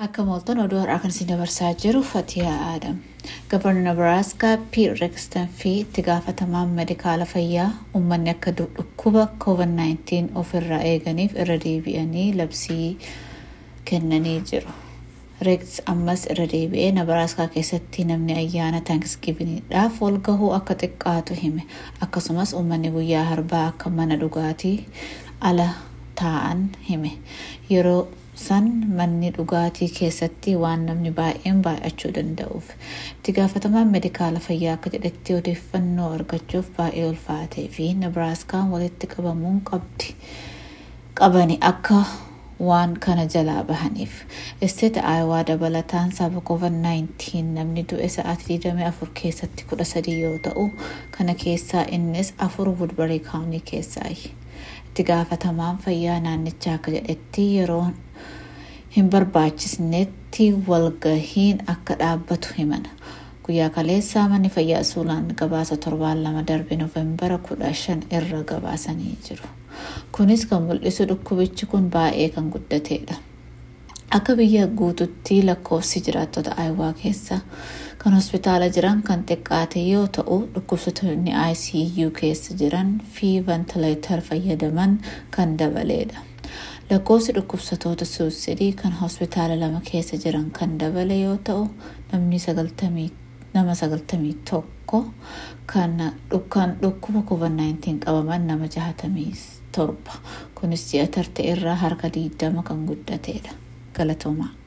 Akka mooltan oduu har'aa kan isin dabarsaa jiru Fatiyaa Aadam. Gabarni Nebraaskaa Piir Reekstan fi itti gaafatamaan medikaala fayyaa uummanni akka dhukkuba COVID-19 ofirraa eeganiif irra deebi'anii labsii kennanii jiru. Reeks ammas irra deebi'ee Nebraaskaa keessatti namni ayyaana taankisgiviniidhaaf wal gahuu akka xiqqaatu hime. Akkasumas uummanni guyyaa harbaa akka mana dhugaatii ala taa'an hime. Yeroo san manni dhugaatii keessatti waan namni baay'een baay'achuu danda'uuf itti gaafatamaan medikaala fayyaa akka jedhetti odeeffannoo argachuuf baay'ee ulfaatee fi nebraaskaan walitti qabamuun qabdi qabani akka waan kana jalaa bahaniif isteeta aayawaa dabalataan sababa covid-19 namni du'e sa'aatii 24 keessatti 13 yoo ta'u kana keessaa innis afur wudbarii kaawunii keessaayi. itti gaafatamaan fayyaa naannichaa akka jedhetti yeroo hin barbaachisnetti walgahiin akka dhaabbatu himana. Guyyaa kaleessaa manni fayyaa suulaan gabaasa torbaan lama darbe noofembara kudha shan irra gabaasanii jiru. Kunis kan mul'isu dhukkubichi kun baay'ee kan guddateedha. Akka biyya guututti lakkoofsi jiraattota aayawaa keessa kan hospitaala jiran kan xiqqaate yoo ta'u dhukkubsatoonni ICU keessa jiran fi ventileetar fayyadaman kan dabaleedha. Lakkoofsi dhukkubsatoota suusidii kan hospitaala lama keessa jiran kan dabale yoo ta'u namni nama sagaltamii tokko kan dhukkuba COVID-19 qabaman nama jahatamii torba kunis ji'a tarte irraa harka diidama kan guddateedha. Galatoomaa.